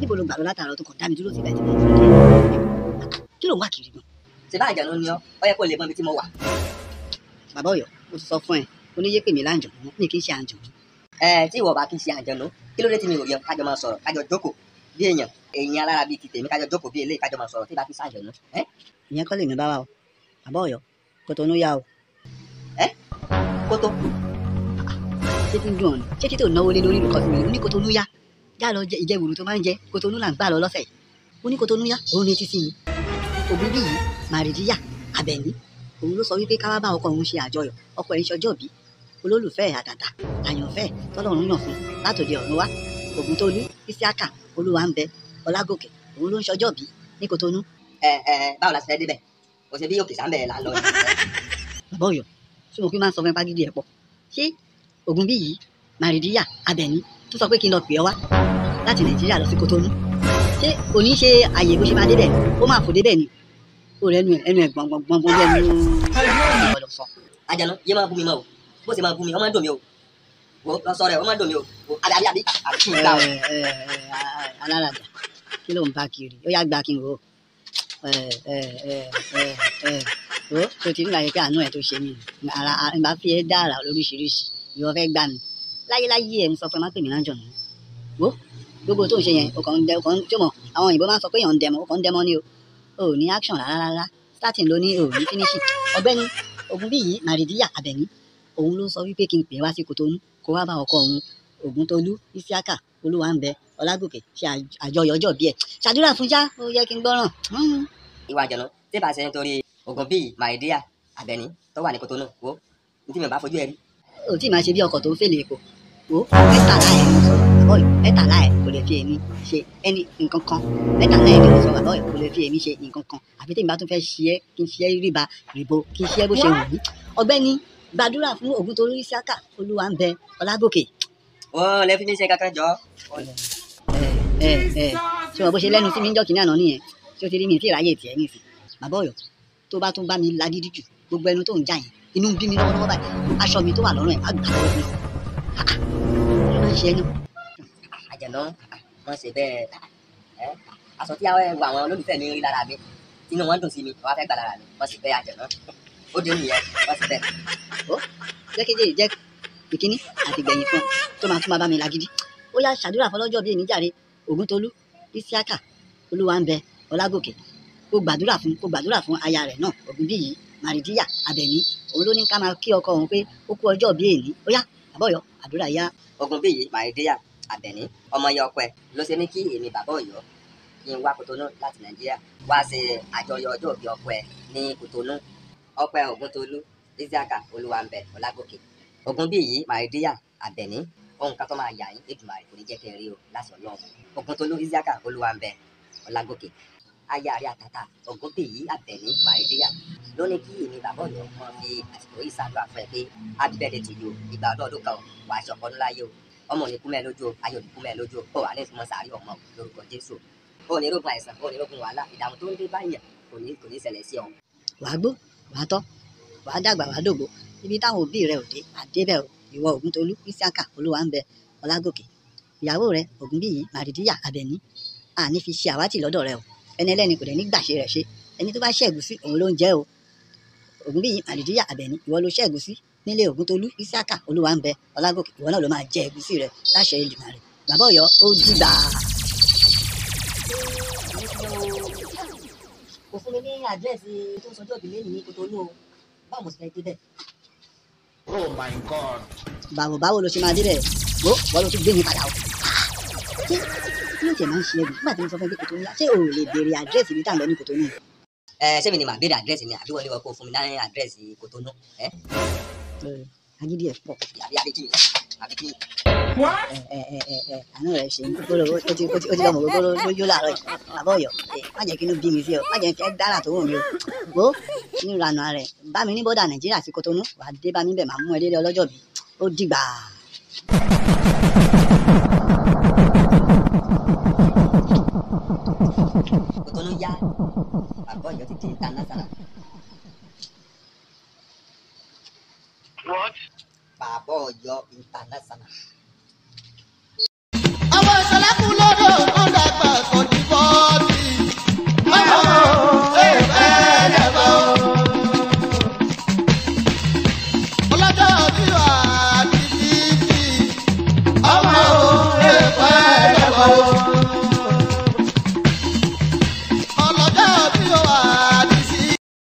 níbo ló gbà lọ látàrọ tó kàn dá mi dúró síbẹ̀ tí mo kí ló ń wá kiri gan. ṣe bá àjànú ni ọ ọ yẹ kó lè mọ ibi tí mo wà. bàbá Ọ̀yọ́ mo ti sọ fún ẹ oníyé pè mí láǹjọ mi kì í ṣe àǹjọ. ẹ tí ìwọ bá kí n ṣe àjànú kí ló dé tí mi ò rí ọ kájọ máa sọ̀rọ̀ kájọ jókòó bí èèyàn èèyàn alára bíi ti tèmi kájọ jókòó bí eléyìí kájọ máa sọ̀rọ̀ tí bá kí n ṣàjànú. ẹ ìyẹn kọ́ lè mi bá wa o bàbá Ọ̀yọ́ Kòtónú yá o kótó ṣé tí ń dùn ọ̀nà ṣé tí tó náwó lé lórí nǹkan fún mi ní Kòtónú yá já lọ jẹ ìjẹwùrú tó máa ń jẹ Kòtónú là ń gbà lọ lọ́sẹ̀ yìí ó ní Kòtónú yá òun ní etí sí mi òbí bí yìí màrìdíyà Àbẹ̀ní òun ló sọ wípé káwá bá ọkọ òun ṣe àjọyọ̀ ọkọ ẹ̀ ń ṣọjọ́ bí olólùfẹ́ ẹ̀ àtàtà àyànfẹ́ tọ́lọ́run yàn fún látòdì ọ̀run wá Ògúntolú Isiaka Olúwàńbẹ Ọlágòkè òun ló ń ṣọjọ́ bí ní Kòtónú ẹ ẹ báwo la ṣe fẹ́ débẹ̀ kò ṣe bí òkè sáńbẹ̀ là ń lọ yìí. bàbá Ọ̀yọ́ tí mo fi máa ń sọ fún ẹ pàgídí ẹ pọ̀ ṣé ògùn bí yìí màrìdíyà Àbẹ̀ní tó sọ pé kí n lọ pè ọ wá láti Nàìjíríà lọ sí Kòtónú ṣé kò ní ṣe àyè bó ṣe máa débẹ̀ ó máa fò débẹ̀ ni ó rẹ ẹnu ẹ ẹnu ẹ gbọngbọngbọn bí ẹnu ọ̀dọ̀ sọ. àjànú yé máa bú mi mọ́ o bó ṣe máa bú mi ọmọ dùn mí o wò lọ sọ rẹ ọmọ dùn mí o wò àbí àbí àbí àbí kí n gbà o. ẹ ẹ ẹ aláràjà kí ló ń bá kiri ó yá gba kí n wò ó ẹ ẹ ẹ ẹ ẹ ó tó ti nígbà yẹn pé àánú ẹ tó ṣe mí ni ara ìgbà fi ẹ dára lóríṣiríṣi ìwọ fẹ́ gbà mí láyéláyé ẹ ń sọ fún ẹ má pè mí láńjọ nù wò gbogbo tó ń ṣe yẹn o kàn ń dẹ o kàn ń tó mọ àwọn òyìnbó máa ń sọ pé èèyàn ń dẹmọ o kàn ń dẹmọ ni o o ò ní action rárá rárá starting ló ní o ò ní finishing ọ̀gbẹ́ni Ògúnbíyì Màrìdíyà Àbẹ̀ní òun ló sọ wípé kí n pè é wá sí Kòtónú kó wá bá ọkọ òun Ògúntolú Isiaka Olúwàńbẹ Ọlágòkè ṣe àjọyọ̀ ọjọ́ bí ẹ̀ ṣàdúrà fún já ó yẹ kí n gbọ́ràn. ìwà àjànú tí bá ṣe nítorí ògùn bíi màìdíà Àbẹ̀ní tó wà ní Kòtónú wo ní tí mi ò bá fojú ẹ rí. ò tí ì máa ṣe bí ọkọ̀ tó ń fèlè epo wo mẹ́tàlá ẹ̀ ló sọ bàbá yìí mẹ́tàlá ẹ̀ kò lè fi èmi ṣe ẹni nǹkan kan mẹ́tàlá ẹ̀ ló sọ bàbá yìí kò lè fi èmi ṣe nǹkan kan àfi tí mi bá tún fẹ́ ṣe é kí n ṣe é ríba rìbo kí n ṣe é bó ṣe wù mí ọ̀gbẹ́ni gbàdúrà fún Ògúntolú Isiaka Olúwàńbẹ Ọlágòkè wọ́n lè fi mí ṣe kankan jọ. ẹ ẹ ẹ ṣé wọn bó ṣe lẹ́nu sí mi ń jọ́ kínní àná nìyẹn tí ó ti rí mi tí ìráyè tiẹ̀ nìsín bàbá Ọ̀yọ́ tó bá tún bá mi lagídí jù gbogbo ẹnu tó ń já yẹn inú ń bí mi lọ́wọ́lọ́wọ́ báyìí aṣọ mi tó wà lọ́rùn ẹ̀ á gbà lọ́wọ́ mi ló máa ń ṣe ẹnu. àjànú wọ́n ṣe bẹ́ẹ̀ ẹ́ aṣọ tí àwọn ẹwà àwọn olólùfẹ́ mi rí lára mi inú wọn dùn sí mi wọ́n á fẹ́ gbà lára mi wọ́n sì fẹ́ àjànú ó dé nìyẹn wọ́n sì fẹ́. jẹ́kẹ́jẹ́ yìí jẹ́ ìkíní àti ìgbẹ̀yìn fún ọ tó máa tún máa bá mi lagídí ó yá ṣàdúrà fọlọ́jọ́ bíi ènìjàre Ògúntolú Isiaka Olúwàńbẹ Ọlágòkè kó gbàdúrà fún kó gbàdúrà fún aya rẹ̀ náà Ògúnbíyì Màrìdíyà Àbẹ̀ní òun ló ní ká máa kí ọkọ òun pé ó kú ọjọ́ bíi èní ó yá bàbá Ọ̀yọ́ àdúrà yá. ogun bíi màìdíyà Àbẹ̀ní ọmọ yẹ ọkọ ẹ ló ṣe ní kí èmi bàbá Ọ̀yọ́ kí n wá Kòtónú láti Nàìjíríà wá ṣe àjọyọ̀ ọjọ́ òbí ọkọ ẹ ní Kòtónú ọkọ ẹ Ògúntolú Isiaka Olúwàńbẹ Ọlágòkè Ògúnbíyì Màrìdíyà Àbẹ̀ní ohun kan tó máa yà yín Èdùmàrè kò ní jẹ́ kẹ́ ẹ rí o láti Ọlọ́run Ògúntolú Isiaka Olúwàńbẹ Ọlágòkè aya rẹ̀ àtàtà Ògúnbíyì Àbẹ̀ní Màrìdíyà ló ní kí èmi bàbá Ọ̀yọ́ kan fi àsìkò yìí ṣàdúrà fún ẹ pé happy birthday to you ìgbà ọdún ọdún kan o wàá ṣe ọkọ ńlá yìí o ọmọ ò ní kú mẹ́ lójú o ayọ̀ ò ní kú mẹ́ lójú o ó wà ní ìsúnmọ́ sàárì ọmọ o lórúkọ Jésù ó ní rógun àìsàn ó ní rógun wàhálà ìdààmú tó ń dé báyìí kò ní kò ní ṣẹlẹ̀ sí ọ. wàá gbó wàá tọ́ wàá dàgbà wàá dògbò ibi táwọn òbí rẹ ò dé àdébẹ̀ o ìwọ Ògúntolú Isiaka Olúwàńbẹ Ọlágòkè ìyàwó rẹ Ògúnbíyì Màrìdíyà Àbẹ̀ní àní fi ṣe àwátì lọ́dọ̀ rẹ o ẹni ẹlẹ́ni kò dẹ̀ ní gbàṣe rẹ̀ ṣe ẹni tó bá ṣẹ́gun sí òun ló ń jẹ́ o Ògúnbíyì Màrìdíyà Àbẹ̀ní ìwọ ló ṣẹ́gun sí nílé Ògúntolú Isiaka Olúwàńbẹ Ọlágòkè ìwọ náà ló máa jẹ ẹ̀gúsí rẹ láṣẹ Èdùmàrè bàbá Ọ̀yọ́ ó dìgbà. kò fún mi ní àdírẹ́sì tó ń sọjọ́ ìbílẹ̀ ní Kòtónú o báwo mo sì fẹ́ débẹ̀. Oh my God. báwo báwo ló ṣe máa débẹ̀ wo wọ́n ló tún gbé mi padà o. ṣé kí ló tiẹ̀ máa ń ṣe ẹ̀gùn nígbà tí mo sọ fún ẹ pé Kòtónú yá ṣé o ò lè béèrè àdírẹ́sì ibi tá à ń lọ ní Kòtónú. ẹ ṣé mi ni màá béèrè àdírẹ́sì ni àbí wọlé wọ kó fún mi ní àdírẹ́sì Kòtónú ẹ agídí ẹ̀ pọ̀ àbí àbí kí ni àbí kí ni. What? ẹ ẹ ẹ ẹ ẹ àánú rẹ ṣe ń gbọ́dọ̀ ó ti ó ti ó ti lọ́mọ gbogbo lójú láàárọ̀ yìí bàbá Ọ̀yọ́ ẹ má jẹ́ kí inú bí mi sí ọ má jẹ́ fẹ́ dára tó wù mí o wo nínú ìlànà rẹ bá mi ní bọ́dà Nàìjíríà sí Kòtónú wàá dé bá mi bẹ̀ máa mú ẹ délé ọlọ́jọ́ bí ó dìgbà. Kòtónú yá bàbá Ọ̀yọ́ ti di international What? bàbá Ọ̀yọ́ international.